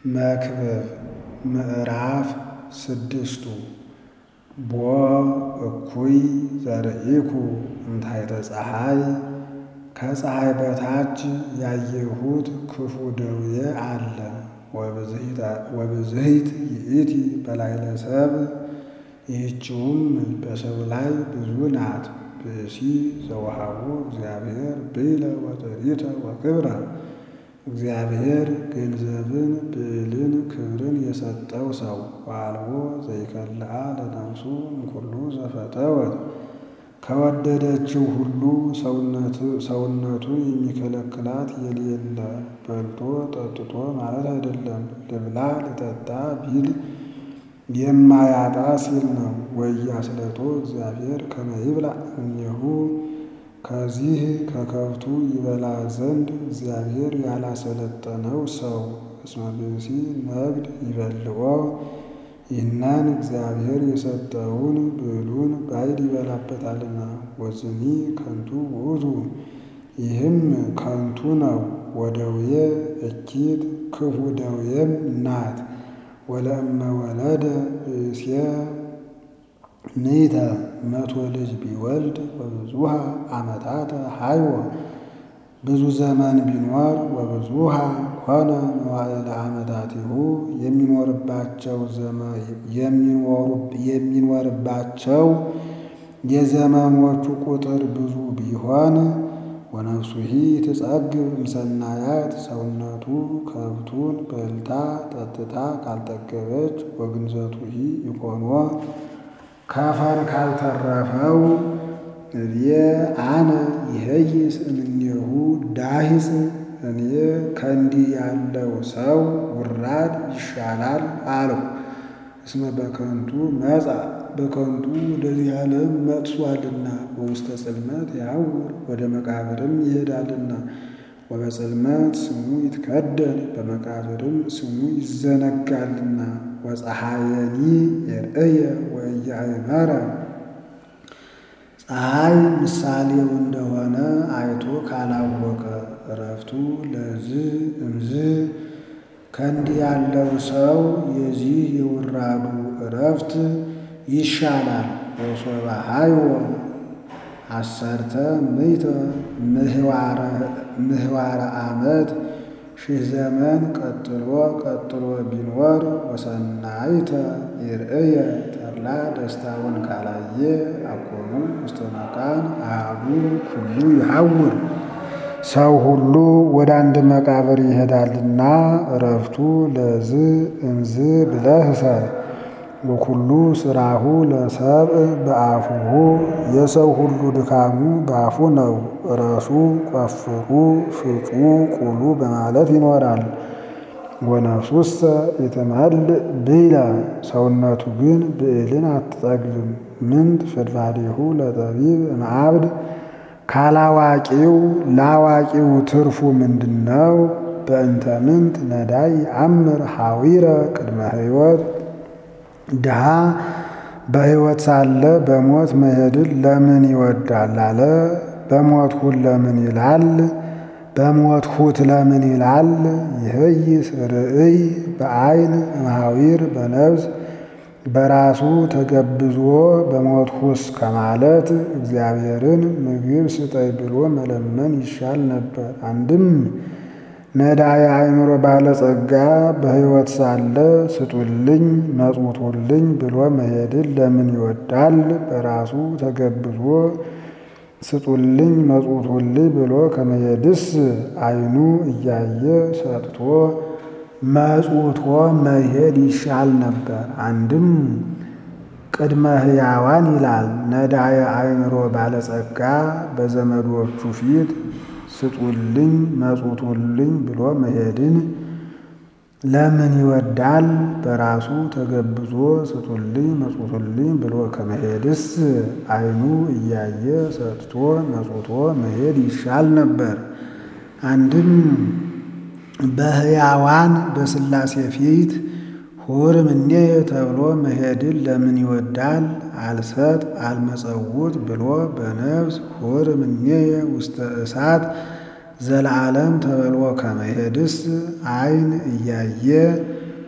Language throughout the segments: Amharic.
መክብብ ምዕራፍ ስድስቱ ቦ እኩይ ዘርኢኩ እንታይተ ፀሐይ ከፀሐይ በታች ያየሁት ክፉ ደዌ አለ። ወብዝሂት ይእቲ በላዕለ ሰብእ ይህችውም በሰው ላይ ብዙ ናት። ብእሲ ዘወሃቦ እግዚአብሔር ብዕለ ወጥሪተ ወክብረ እግዚአብሔር ገንዘብን ብዕልን ክብርን የሰጠው ሰው ወአልቦ ዘይከልአ ለነፍሱ እምኩሉ ዘፈተወት ከወደደችው ሁሉ ሰውነቱን የሚከለክላት የሌለ በልቶ ጠጥቶ ማለት አይደለም። ልብላ ልጠጣ ቢል የማያጣ ሲል ነው። ወኢያስለጦ እግዚአብሔር ከመ ይብላዕ እምኔሁ ከዚህ ከከብቱ ይበላ ዘንድ እግዚአብሔር ያላሰለጠነው ሰው እስመ ብእሲ ነግድ ይበልዖ ይህንን እግዚአብሔር የሰጠውን ብዕሉን ባዕድ ይበላበታልና። ወዝኒ ከንቱ ውእቱ ይህም ከንቱ ነው። ወደዌ እኪት ክፉ ደዌም ናት። ወለእመ ወለደ ብእሴ ምእተ መቶ ልጅ ቢወልድ ወብዙሃ ዓመታተ ሀይወ ብዙ ዘመን ቢኖር ወብዙሃ ሆነ መዋዕለ ዓመታቲሁ የሚኖርባቸው የሚኖርባቸው የዘመኖቹ ቁጥር ብዙ ቢሆን ወነፍሱሂ ትጸግብ እምሰናያት ሰውነቱ ከብቱን በልታ ጠጥታ ካልጠገበች ወግንዘቱሂ ይኮኖ ከፈር ካልተረፈው እብየ አነ ይሄይስ እምኔሁ ዳሂጽ እኔ ከእንዲህ ያለው ሰው ውራድ ይሻላል አለው። እስመ በከንቱ መጻ በከንቱ ወደዚህ ዓለም መጥሷልና በውስተ ጽልመት ያውር ወደ መቃብርም ይሄዳልና ወበጽልመት ስሙ ይትከደን በመቃብርም ስሙ ይዘነጋልና ወፀሐየኒ የርእየ ወኢያእመረ ፀሐይ ምሳሌው እንደሆነ አይቶ ካላወቀ እረፍቱ ለዝ እምዝ ከእንዲህ ያለው ሰው የዚህ የውራዱ እረፍት ይሻላል። ወሶበ ሀይወ አሰርተ ምዕተ ምህዋረ ዓመት ሺህ ዘመን ቀጥሎ ቀጥሎ ቢኖር ወሰናይተ ይርእየ ተድላ ደስታውን ካላየ አኮኑ ውስተ መቃን አሐዱ ኩሉ ይሐውር ሰው ሁሉ ወደ አንድ መቃብር ይሄዳልና እረፍቱ ለዝ እምዝ ብለህ እሰር። ወኩሉ ስራሁ ለሰብእ በአፉሁ የሰው ሁሉ ድካሙ በአፉ ነው። እረሱ፣ ቆፍሩ፣ ፍጩ፣ ቁሉ በማለት ይኖራል። ወነፍሱሰ ይትመልእ ብዕለ ሰውነቱ ግን ብዕልን አትጠግብም። ምንት ፍድፋዴሁ ለጠቢብ እምአብድ ካላዋቂው ላዋቂው ትርፉ ምንድን ነው? በእንተ ምንት ነዳይ አምር ሐዊረ ቅድመ ሕይወት ድሃ በሕይወት ሳለ በሞት መሄድን ለምን ይወዳል አለ። በሞትሁት ለምን ይላል? በሞትሁት ለምን ይላል? ይህይስ ርእይ በዐይን እምሐዊር በነፍስ በራሱ ተገብዞ በሞትሁስ ከማለት እግዚአብሔርን ምግብ ስጠይ ብሎ መለመን ይሻል ነበር። አንድም ነዳየ አእምሮ ባለጸጋ በሕይወት ሳለ ስጡልኝ መጽውቱልኝ ብሎ መሄድን ለምን ይወዳል? በራሱ ተገብዞ ስጡልኝ መጽውቱልኝ ብሎ ከመሄድስ ዓይኑ እያየ ሰጥቶ መጽውቶ መሄድ ይሻል ነበር። አንድም ቅድመ ሕያዋን ይላል። ነዳየ አእምሮ ባለጸጋ በዘመዶቹ ፊት ስጡልኝ መጽውቱልኝ ብሎ መሄድን ለምን ይወዳል? በራሱ ተገብዞ ስጡልኝ መጽውቱልኝ ብሎ ከመሄድስ ዓይኑ እያየ ሰጥቶ መጽውቶ መሄድ ይሻል ነበር። አንድም በሕያዋን በሥላሴ ፊት ሁር እምኔ ተብሎ መሄድን ለምን ይወዳል? አልሰጥ አልመጸውት ብሎ በነፍስ ሁር እምኔ ውስተ እሳት ዘለዓለም ተበልዎ ከመሄድስ ዓይን እያየ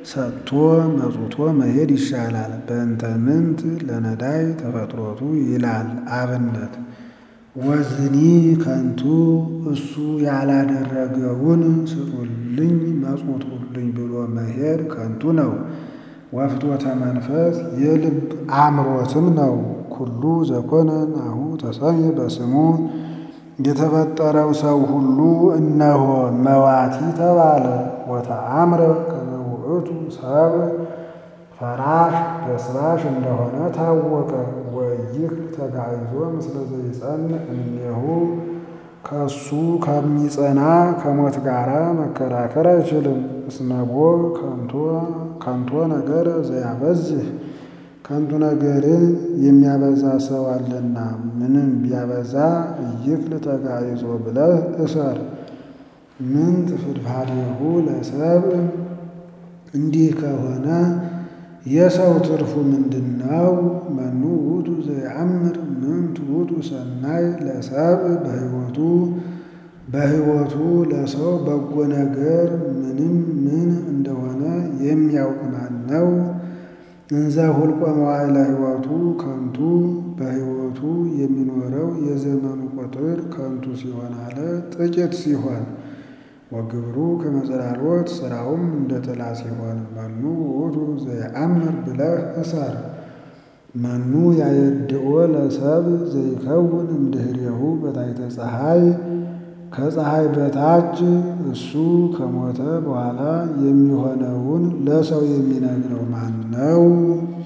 ሰጥቶ መጽውቶ መሄድ ይሻላል። በእንተ ምንት ለነዳይ ተፈጥሮቱ ይላል አብነት ወዝኒ ከንቱ እሱ ያላደረገውን ስጡልኝ መጽውቱልኝ ብሎ መሄድ ከንቱ ነው። ወፍትወተ መንፈስ የልብ አምሮትም ነው። ኩሉ ዘኮነ ናሁ ተሰምየ በስሙ የተፈጠረው ሰው ሁሉ እነሆ መዋቲ ተባለ። ወተአምረ ከመ ውእቱ ሰብእ ፈራሽ በስባሽ እንደሆነ ታወቀ። ወይህ ተጋይዞ ምስለ ዘይጸንዕ እምኔሁ ከሱ ከሚጸና ከሞት ጋራ መከራከር አይችልም። እስመቦ ከንቶ ነገር ዘያበዝህ ከንቱ ነገርን የሚያበዛ ሰው አለና ምንም ቢያበዛ እይክል ተጋይዞ ብለህ እሰር። ምንት ፍድፋዴሁ ለሰብእ እንዲህ ከሆነ የሰው ትርፉ ምንድን ነው? መኑ ውእቱ ዘየአምር ምንት ውእቱ ሰናይ ለሰብእ በሕይወቱ በሕይወቱ ለሰው በጎ ነገር ምንም ምን እንደሆነ የሚያውቅ ማን ነው? እንዘ ሁልቆ መዋዕለ ሕይወቱ ከንቱ በሕይወቱ የሚኖረው የዘመኑ ቁጥር ከንቱ ሲሆን አለ ጥቂት ሲሆን ወግብሩ ከመጸላሎት ስራውም እንደ ጥላ ሲሆን መኑ ውእቱ ዘየአምር ብለህ እሰር። መኑ ያየድኦ ለሰብእ ዘይከውን እምድኅሬሁ በታሕተ ፀሐይ ከፀሐይ በታች እሱ ከሞተ በኋላ የሚሆነውን ለሰው የሚነግረው ማን ነው?